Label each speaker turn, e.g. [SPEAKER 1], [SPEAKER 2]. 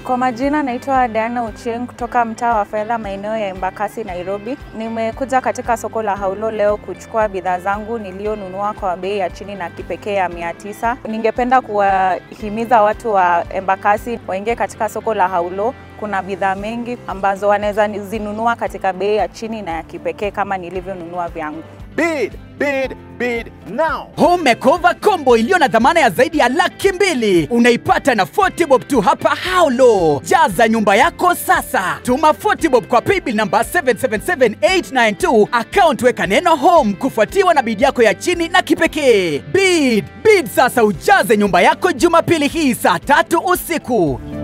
[SPEAKER 1] Kwa majina naitwa Diana Ochieng kutoka mtaa wa fedha maeneo ya Embakasi, Nairobi. Nimekuja katika soko la Haulo leo kuchukua bidhaa zangu nilionunua kwa bei ya chini na kipekee ya mia tisa. Ningependa kuwahimiza watu wa Embakasi waingie katika soko la Haulo. Kuna bidhaa mengi ambazo wanaweza zinunua katika bei ya chini na ya kipekee kama nilivyonunua vyangu.
[SPEAKER 2] Bid, bid, bid now.
[SPEAKER 3] Home makeover combo iliyo na dhamana ya zaidi ya laki mbili unaipata na 40 bob tu hapa Haulo. Jaza nyumba yako sasa, tuma 40 bob kwa paybill namba 777892 account, weka neno home kufuatiwa na bid yako ya chini na kipekee. Bid bid sasa, ujaze nyumba yako Jumapili hii saa tatu usiku.